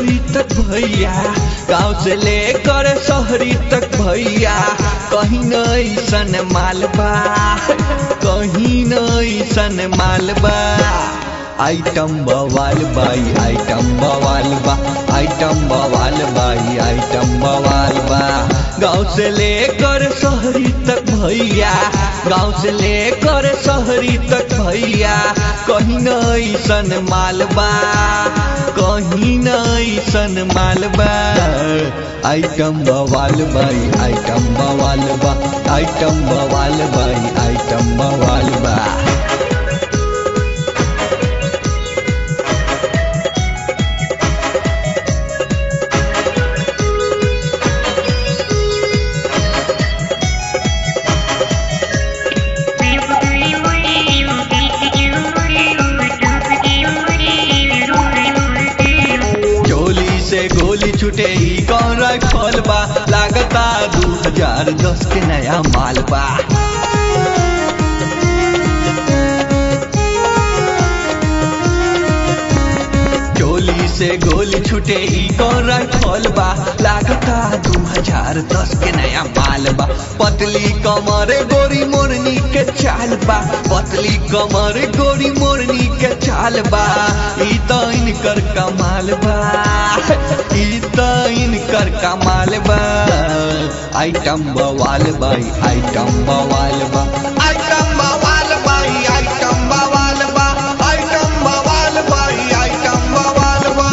शहरी तक भैया गाँव से लेकर शहरी तक भैया कहीं न ऐसन मालबा कहीं न ऐसन मालबा आइटम बवाल बाई आइटम बवाल बा आइटम बवाल बाई आइटम बवाल बा गाँव से लेकर शहरी तक भैया गाँव से लेकर शहरी तक भैया कहीं न ऐसन मालबा कहीं न ऐसन मालबा आइटम बवाल बाई आइटम बवाल बा आइटम बवाल बाई आइटम बवाल बा चोली से गोली छूटे ई कौन राइफल बा लागता दू हजार दस के नया माल बा चोली से गोली छूटे ई कौन राइफल बा लागता दू हजार दस के नया माल बा पतली कमर गोरी मोरनी के चाल बा पतली कमर गोरी मोरनी के चाल बा ई तो इनकर कमाल बा ई तो इनकर कमाल बा आइटम बवाल बाई आइटम बवाल बा आइटम बवाल बाई आइटम बवाल बा आइटम बवाल बाई आइटम बवाल बा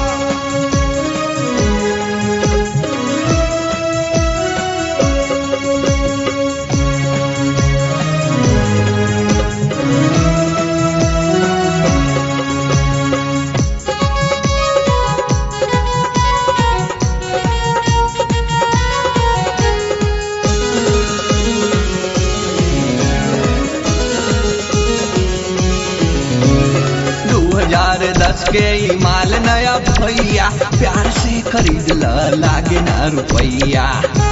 दू हजार दस के ई माल नया भैया प्यार से खरीद ल लागे ना रुपैया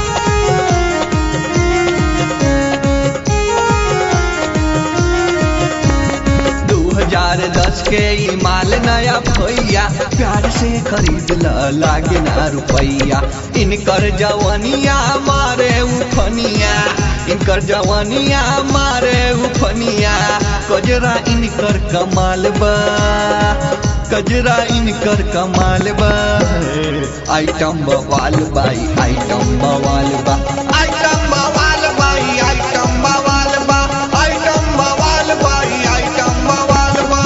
दू हजार दस के ई माल नया भैया प्यार से खरीद ल लागे ना रुपैया इनकर जवनिया मारे उफनिया इनकर जवनिया मारे उफनिया कजरा इनकर कमाल बा कजरा इनकर कमाल बा आइटम बवाल बाई आइटम बवाल बा आइटम बवाल बाई आइटम बवाल बा आइटम बवाल बाई आइटम बवाल बा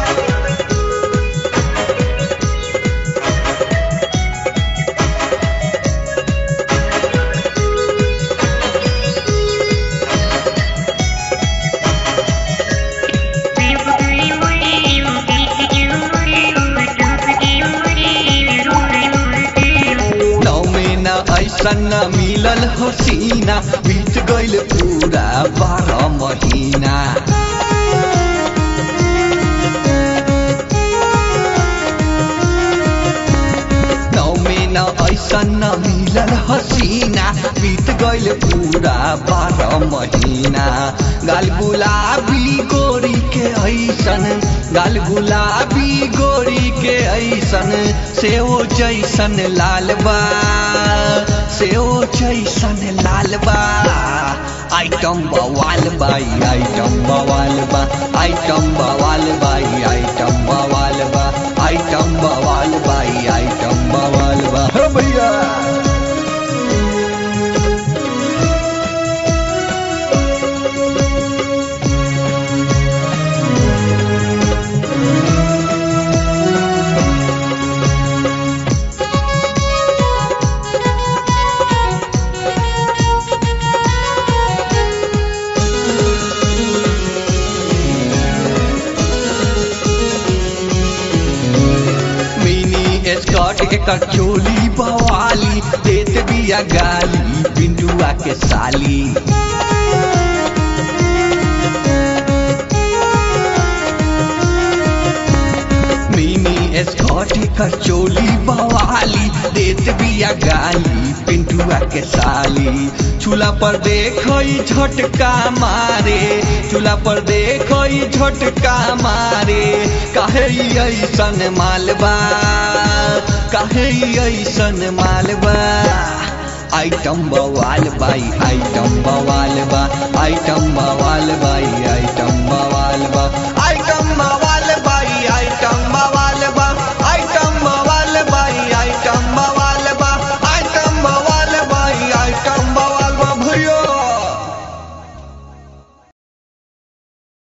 नौ महीना ऐसा न मिलल हसीना बीत गइल पूरा बारह महीना नौ महीना ऐसा न मिलल हसीना बीत गइल पूरा बारह महीना गाल गुलाबी गोरी के ऐसन गाल गुलाबी गोरी के ऐसन सेओ जैसन लाल बा सेओ जैसन लाल बा आइटम बवाल बाई आइटम बवाल बा आइटम बवाल बाई आइटम बवाल बा आइटम बवाल बाई आइटम बवाल बा हो भैया मिनी स्कॉट एकर चोली बवाली देत बिया गाली बिंदुआ के साली मिनी स्कॉट एकर चोली बवाली देत बिया गाली पिंटुआ के साली चूल्हा पर देखई झटका मारे चूल्हा पर देखई झटका मारे काहे ई ऐसन मालबा काहे ई ऐसन मालबा आइटम बवाल बाई आइटम बवाल बा आइटम बवाल बाई आइटम बवाल बा